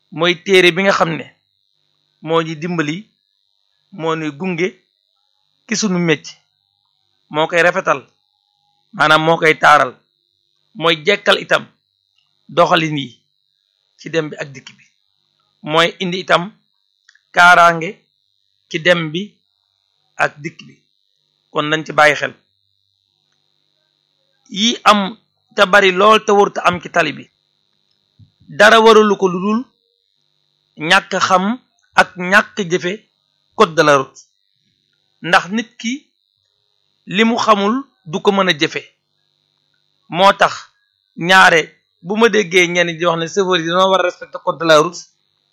mooy téere bi nga xam ne moo ñu dimbali moo ñuy gunge ki sunu mecc moo koy rafetal maanaam moo koy taaral mooy jekkal itam doxalin yi ci dem bi ak dikk bi mooy indi itam kaaraange ci dem bi ak dikk bi kon nañ ci bàyyi xel yi am te bari lool te warut am ci tali bi dara waralu ko lu dul ñàkk xam ak ñàkk jëfe code de la route ndax nit ki li mu xamul du ko mën a jëfe moo tax ñaare bu ma déggee ñenn di wax ne chauffeur yi dañoo war a respecter code de la route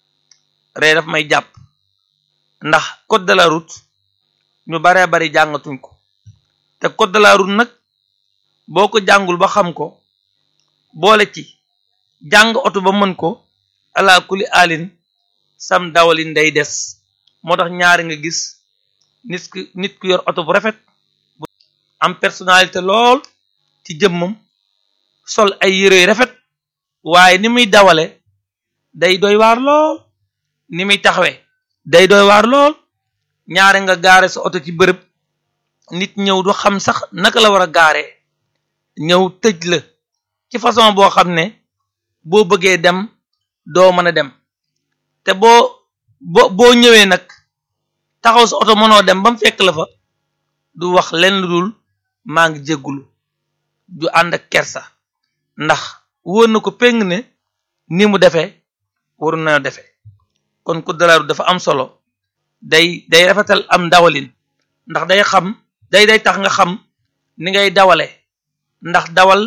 ree daf may jàpp ndax code de la route ñu baree bari jàngatuñ ko te code de la route nag boo ko jàngul ba xam ko boole ci jàng oto ba mën ko ala kuli alin sam dawalin day des moo tax ñaari nga gis nit ku nit ku yor oto bu rafet bu am personnalité lool ci jëmmam sol ay yére yu rafet waaye ni muy dawale day doy waar lool ni muy taxawe day doy waar lool ñaari nga gaare sa oto ci bërëb nit ñëw du xam sax naka la war a gaare ñëw tëj la ci façon boo xam ne boo bëggee dem doo mën a dem te boo boo boo ñëwee nag taxaw sa oto mënoo dem ba mu fekk la fa du wax len lu dul maa ngi jéggulu du ànd ak kersa ndax wóor na ko péng ne ni mu defee waru na defee kon code de la route dafa am solo day day rafetal am dawalin ndax day xam day day tax nga xam ni ngay dawale ndax dawal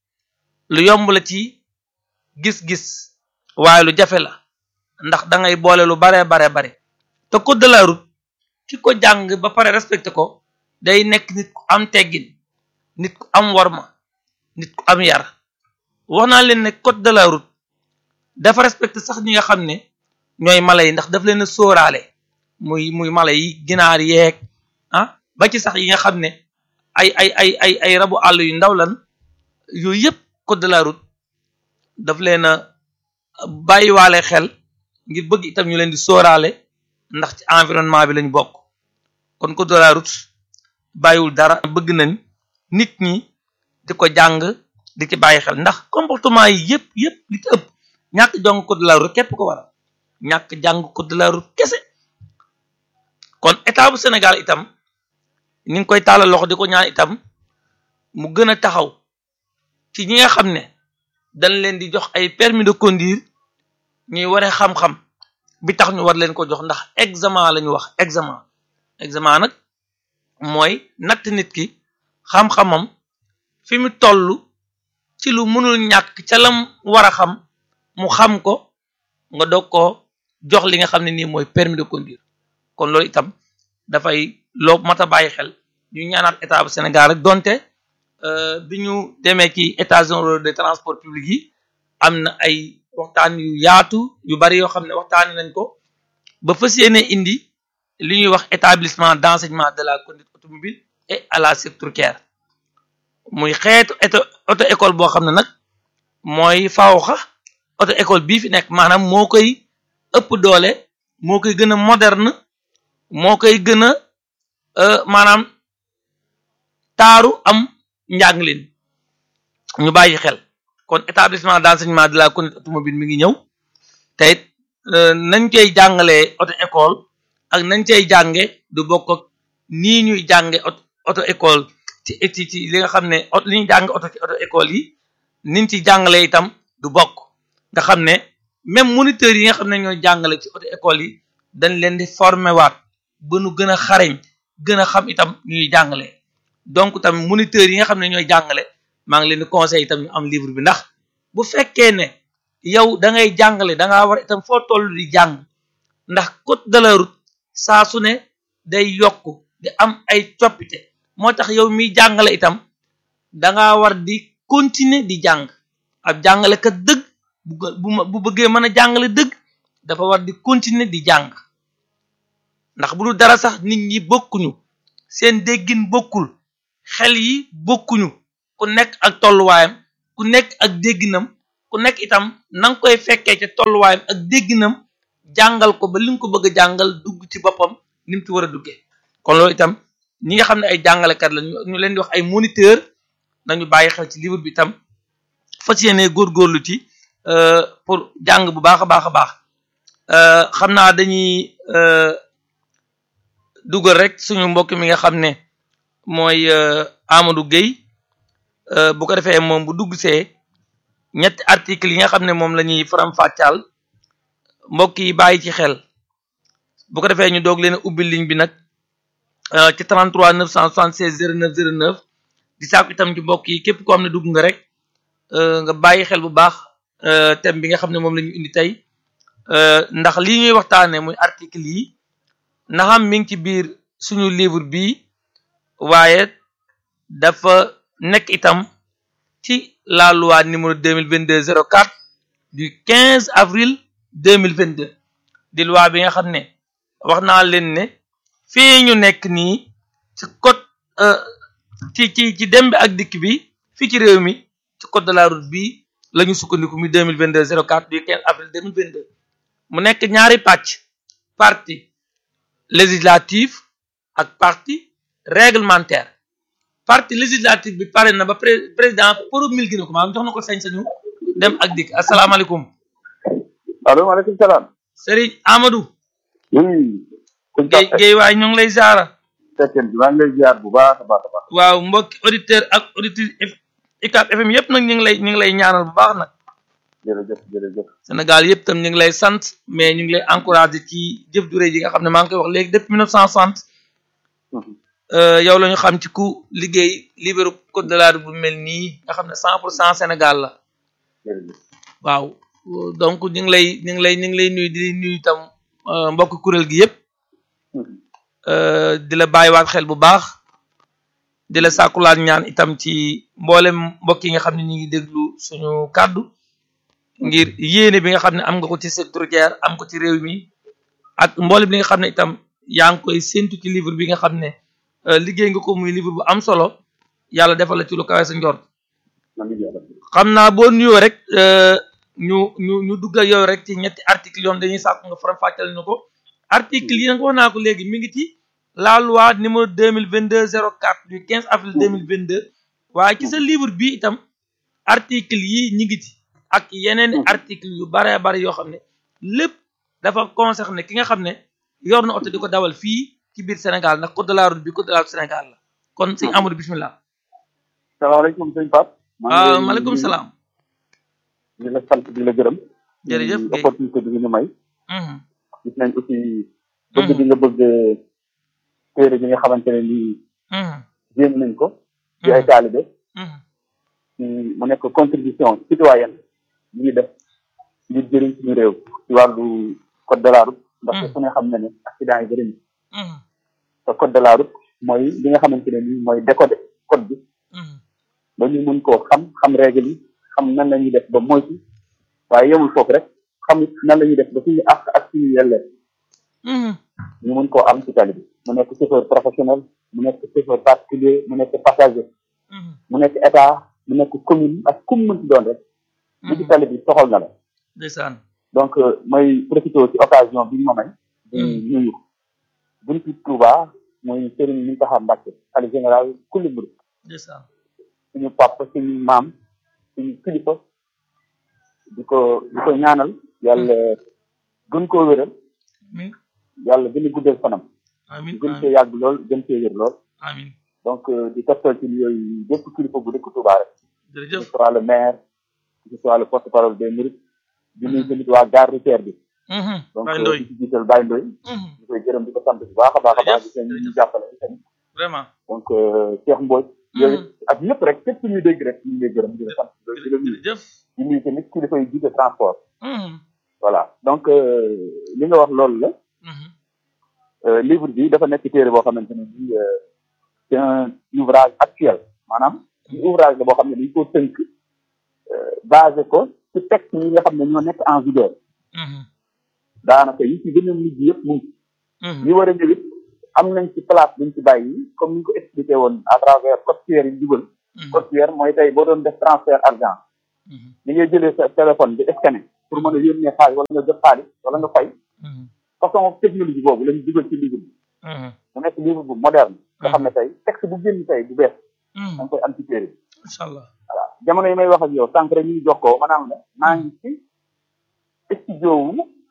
lu yomb la ci gis-gis waaye lu jafe la ndax da ngay boole lu bare bare bare te code de la route ki ko jàng ba pare respecté ko day nekk nit ku am teggin nit ku am warma nit ku am yar wax naa leen ne code de la route dafa respecté sax ñi nga xam ne ñooy mala yi ndax daf leen a sóoraale muy muy mala yi ginaar yeeg ah ba ci sax yi nga xam ne ay ay ay ay ay rabu àll yu ndaw lan yooyu yëpp code de la route daf leen a bàyyiwaale xel ngir bëgg itam ñu leen di sóoraale ndax ci environnement bi lañu bokk kon code de la route bàyyiwul dara bëgg nañ nit ñi di ko jàng di ci bàyyi xel ndax comportement yi yëpp yëpp li ci ëpp ñàkk jàng code de la route képp ko waral ñàkk jàng code de la route kese kon état bu Sénégal itam ñu ngi koy tàllal loxo di ko ñaan itam mu gën a taxaw ci ñi nga xam ne dañ leen di jox ay permis de conduire ñuy waree xam-xam bi tax ñu war leen ko jox ndax examen la ñu wax examen examen nag mooy natt nit ki xam-xamam fi mu toll ci lu mënul ñàkk ca lam war a xam mu xam ko nga doog ko jox li nga xam ne nii mooy permis de conduire kon loolu itam dafay loo mat a bàyyi xel ñu ñaanaat état bu Sénégal rek donte bi ñu demee ci états généraux de transport public yi am na ay waxtaan yu yaatu yu bari yoo xam ne waxtaani nañ ko ba fas yéene indi li ñuy wax établissement d'enseignement de la conduite automobile et à la sécurité routière muy xeetu auto école boo xam ne nag mooy fawxa auto école bii fi nekk maanaam moo koy ëpp doole moo koy gën a moderne moo koy gën a maanaam taaru am njànglin ñu bàyyi xel kon établissement d'enseignement de la conduite automobile mi ngi ñëw te it nañ koy jàngalee auto école ak nañ cay jànge du bokk ak nii ñuy jànge auto école ci ci ci li nga xam ne li ñuy jàng auto ci auto école yi niñ ci jàngalee itam du bokk nga xam ne même moniteurs yi nga xam ne ñooy jàngale ci auto école yi dañ leen di former waat ba nu gën a xarañ gën a xam itam ñuy jàngale donc tamit moniteurs yi nga xam ne ñooy jàngale maa ngi leen di conseil itam ñu am livre bi ndax bu fekkee ne yow da ngay jàngale da ngaa war itam foo toll di jàng ndax code de la route saa su ne day yokk di am ay coppite moo tax yow miy jàngale itam da ngaa war di continuer di jàng ab jàngalekat dëgg bu bu bëggee mën a jàngale dëgg dafa war di continuer di jàng ndax bu dul dara sax nit ñi bokkuñu seen déggin bokkul xel yi bokkuñu ku nekk ak tolluwaayam ku nekk ak dégginam ku ku nekk itam na nga koy fekkee ca tolluwaayam ak dégginam jàngal ko ba li nga ko bëgg a jàngal dugg ci boppam ni mu ci war a duggee kon loolu itam ñi nga xam ne ay jàngalekat la ñu leen di wax ay moniteur nañu bàyyi xel ci livre bi itam fas yéene góorgóorlu ci pour jàng bu baax a baax a baax xam naa dañuy dugal rek suñu mbokk mi nga xam ne mooy Amadou Gueye bu ko defee moom bu dugg see ñetti article yi nga xam ne moom la ñuy faram-fàccaal mbokk yi bàyyi ci xel bu ko defee ñu doog leen a ubbi ligne bi nag ci 33 976 09 09 di sàkku itam ci mbokk yi képp koo xam ne dugg nga rek nga bàyyi xel bu baax thème bi nga xam ne moom la ñu indi tey ndax lii ñuy waxtaanee muy article yi naxam mi ngi ci biir suñu livre bi waaye dafa nekk itam ci la loi numéro 2022 04 du 15 avril 2022 di loi bi nga xam ne wax naa leen ne fii ñu nekk nii ci code ci ci ci dem bi ak dikk bi fii ci réew mi ci code de la route bi la ñu sukkandiku mi 2022 04 du 15 avril 2022 mu nekk ñaari pàcc partie législative ak partie réglementaire partie législative bi pare na ba président promulgué na ko maanaam jox na ko sañ-sañu dem ak dikk asalaamaaleykum. allo maaleykum salaam. Serigne Amadou. oui. Guèye Guèye waay ñu ngi lay ziara. fekkeen bi maa ngi lay ziar bu baax a baax a baax. waaw mbokki auditeur ak auditrice UCAB FM yëpp nag ñu ngi lay ñu ngi lay ñaanal bu baax nag. jërëjëf jërëjëf. Sénégal yëpp tam ñu ngi lay sant mais ñu ngi lay encouragé ci jëf ju rëy yi nga xam ne maa ngi koy wax léegi depuis 1960. yow la ñu xam ci ku liggéey libéru code de la route bu mel nii nga xam ne 100 pour cent Sénégal la. jërëjëf. waaw donc ñu ngi lay ñu ngi lay ñu ngi lay nuyu di nuyu itam mbokk kuréel gi yëpp. di la bàyyiwaat xel bu baax. di la sàkkulaat ñaan itam ci mboolem mbokk yi nga xam ne ñu ngi déglu suñu kàddu. ngir yéene bi nga xam ne am nga ko ci secteur routier am ko ci réew mi ak mboolem li nga xam ne itam yaa ngi koy séntu ci livre bi nga xam ne liggéey nga ko muy livre bu am solo yàlla defal la ci lu kawe sa njort xam naa boo nuyoo rek ñu ñu ñu dugg ak yow rek ci ñetti article yoon dañuy sàkku nga faram fàccal ñu ko article yi nag wax naa ko léegi mi ngi ci la loi numéro deux mille vingt deux zéro quatre du quinze avril deux mille vingt deux waaye ci sa livre bi itam article yi ñi ngi ci ak yeneen article yu bare bare yoo xam ne lépp dafa concerné ki nga xam ne yor na oto di ko dawal fii ci biir Sénégal ndax code de la route bi code de la route Sénégal la kon sëñ Amadou bismillah salaamaaleykum sëñ Pape. waaw maaleykum salaam. di la sant di la gërëm. jërëjëf Guèye opportunité bi ñu may. gis nañ aussi. bëgg bi nga bëgg téere bi nga xamante ne nii. jéem nañ ko. ci ay taalibe. mu nekk contribution citoyenne bi ñuy def ngir jëriñ suñu réew ci wàllu code de la route ndax ku ne xam na ne accident yi bëri na te code de la route mooy li nga xamante ne nii mooy décoder code bi ba ñu mën koo xam xam règle yi xam nan la ñuy def ba moytu waaye yemul foofu rek xam nan la ñuy def ba suñu àq ak suñu yelleef ñu mën koo am ci tali bi mu nekk chauffeur professionnel mu nekk chauffeur particulier mu nekk passager mu nekk état mu nekk commune ak kum mënti doon rek li ci tali bi soxal na la ndeysaan donc may profité ci occasion bi ñu ma may di nuyu buntu Touba mooy Serigne Mountakha Mbacké xalifa général kulli murid ndeysaan suñu papa suñu maam suñu kilifa di ko di ko ñaanal yàlla gën koo wéral amin yàlla gën a guddal fanam amin gën cee yàgg lool gën cee wér lool amin donc di toftal ci yooyu bépp kilifa bu dëkk Touba rek que jërëjëf ce soit le maire que ce soit le porte-parole des mourides di nuyu tamit waa gare routière bi donc Baye Ndoye di ci jiital Baye Ndoye di koy gërëm di ko sant bu baax a baax a baax di seen ñu jàppale tamit vraiment donc Cheikh Mbodj yooyu ak ñëpp rek képp ñuy dégg rek ñu ngi lay gërëm di la sant di la nuyu jërëjëf di nuyu tamit kilifa yi jiite transport voilà donc li nga wax loolu la livre bi dafa nekk téere boo xamante ne bii c'est un ouvrage actuel maanaam ouvrage la boo xam ne dañ koo tënk basé ko ci texte yi nga xam ne ñoo nekk en vigueur daanaka yi ci gën a mujj yëpp mu ngi li war a ñëwit am nañ ci place buñ ci bàyyi comme ni ñu ko expliqué woon à travers code QR yi dugal code QR mooy tey boo doon def transfert argent ni ngay jëlee sa téléphone di scanner pour mën a yónnee xaalis wala nga jot xaalis wala nga fay façon technologie boobu lañu dugal ci livre bi mu nekk livre bu moderne nga xam ne tey texte bu génn tey bu bees da nga koy am ci téere bi macha allah voilà jamono yi may wax ak yow sànq rek ñu ngi jox ko maanaam la maa ngi ci studio wu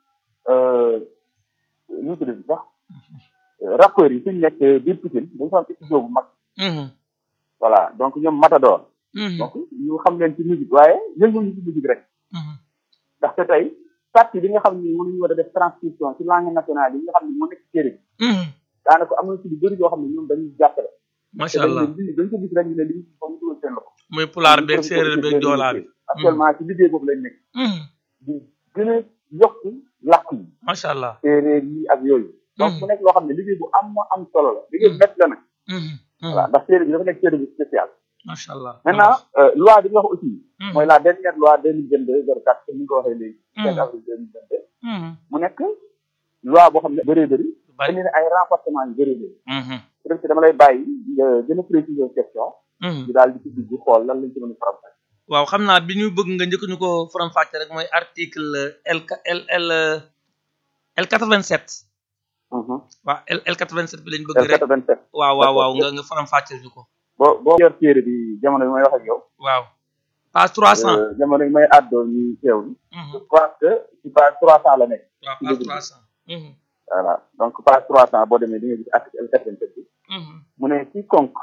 nu mu tudd sax rappeurs yi suñu nekk biir Pikine dañu fa am studio bu mag voilà donc ñoom Matador donc ñu xam leen ci musique waaye yënguñu ci musique rek ndaxte tey partie bi nga xam ni mënuñu war a def transcription ci langue nationale yi nga xam ne moo nekk ci téere bi daanaka am na ci lu bëri yoo xam ne ñoom dañuy jàppale macha allah dañ ko gis rek ñu ne li ñu fa mu dugal seen loxo muy pulaar beeg séeréer beeg joolaa bi actuellement ci liggéey boobu lañ nekk di gën a yokk làkk yi macha allah séeréer yi ak yooyu donc mu nekk loo xam ne liggéey bu am am solo la liggéey bu métti la nag voilà ndax téere bi dafa nekk téere bu spécial macha allah maintenant loi bi nga wax aussi mooy la dernière loi deux mille vingt deux zéro quatre comme ni nga ko waxee léegi cinq avril deux mille vingt deux mu nekk loi boo xam ne bëree bëri indi na ay renforcement yu bëree bëri peut être dama lay bàyyi nga gën a préciser question ñu daal di ci dugg xool lan lañ ci mën a faram waaw xam naa bi ñu bëgg nga njëkk ñu ko faram fàcce rek mooy article L L L L quatre vingt sept waaw L L quatre vingt sept bi lañ bëgg rek waaw waaw waaw nga nga faram fàcce ñu ko boo boo yor téere bi jamono bi may wax ak yow waaw page trois cent jamono bi may àddoo ñu teewlu je crois que ci page trois cent la nekk waaw page trois cent voilà donc page trois cent boo demee di nga gis article L quatre vingt sept bi mu ne quiconque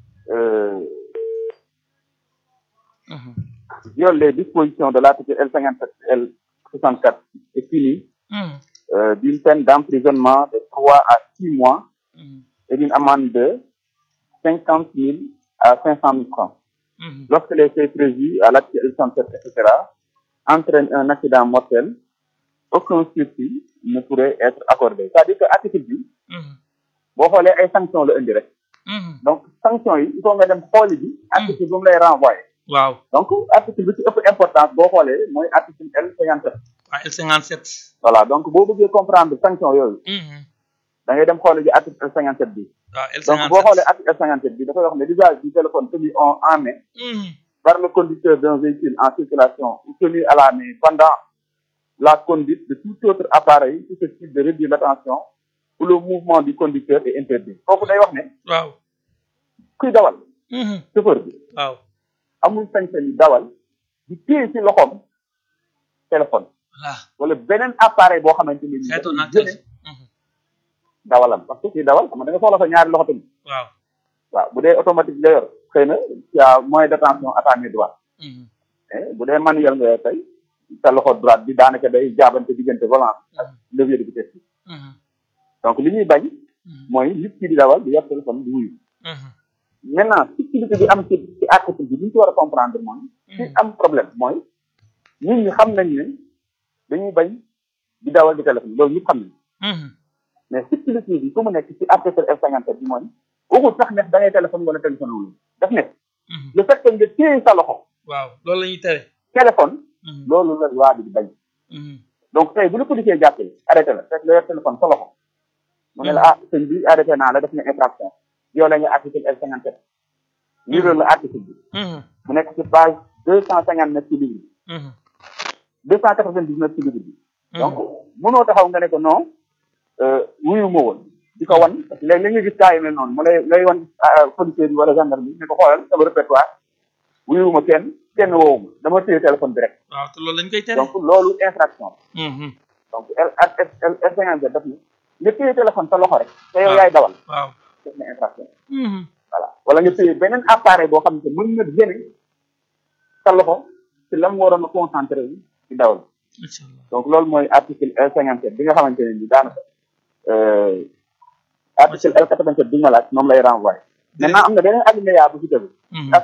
viole les dispositions de l'article L cinquante sept L soixante quatre est puni d'une peine d'emprisonnement de trois à six mois et d'une amende de cinquante mille à cinq cent mille francs lorsque les faits prévus à l'article L soixante sept etc entraînent un accident mortel aucun sursis ne pourrait être accordé c'est-à-dire que article bi boo xoolee ay sanctions la indi rek donc sanctions yi il faut nga dem xooli bi article bi mu lay renvoyer waaw donc article bi ci ëpp importance boo xoolee mooy article L cinquante sept waaw L cinquante sept voilà donc boo bëggee comprendre sanction yooyu da ngay dem xoole ji article L cinquante sept bi waaw L donc boo xoolee article L cinquante sept bi dafay wax ne l'usage du téléphone tenu en main par le conducteur d'un véhicule en circulation ou tenu à la main pendant la conduite de tout autre appareil susceptible de réduire l'attention ou le mouvement du conducteur est interdit foofu day wax ne waaw kuy dawal chauffeur bi waaw amul sañ-sañ yi dawal di téye ci loxoom téléphone voilà wala beneen appareil boo xamante ni xeetu naa gëne dawalam parce que kii dawal xam nga da nga soxla sa ñaari loxo tamit waaw waaw bu dee automatique nga yor xëy na tu as moins d'attention à ta main droite mais bu dee manuel nga yor tey sa loxo droite bi daanaka day jaabante diggante volant ak levier de vitesse bi donc li ñuy bañ mooy nit ki di dawal di yor téléphone di wuyu maintenant subtilité bi am ci ci article bi li ñu ci war a comprendre mooy ci am problème mooy nit ñi xam nañ ne dañuy bañ di dawal di téléphone loolu ñëpp xam nañ mais subtilité bi fu mu nekk ci article F cinquante sept bi mooy waxul sax ne da ngay téléphone wala téléphone wulu daf ne le fait que nga téye sa loxo waaw loolu la ñuy tere téléphone loolu la loi bi di bañ donc tey bu la policier jàppee arrêté la fekk nga yor téléphone sa loxo mu ne la ah sëñ bi arrêté naa la def nga infraction yow la nga article L cinquante sept liiral la article bi mu nekk ci page deux cent cinquante neuf ci livre bi deux cent quatre vingt dix neuf ci livre bi donc mënoo taxaw nga ne ko non wuyu ma woon di ko wan parce que léegi li nga gis kaa yi mel noonu mu lay lay wan policier bi wala gendarme bi ne ko xoolal sama répertoire wuyu ma kenn kenn woowu ma dama téye téléphone bi rek waaw te loolu lañ koy tere donc loolu infraction donc L L L cinquante sept daf ne nga téye téléphone sa loxo rek te yow yaay dawal waaw def na infraction voilà wala nga téye beneen appareil boo xam ne mën na génne sa loxo ci la mu waroon a concentré wu ci dawal donc loolu mooy article L cinquante sept bi nga xamante ne ni daanaka article L quatre vingt sept bi nga laaj moom lay renvoyé maintenant am na beneen alinéa bu ci tegu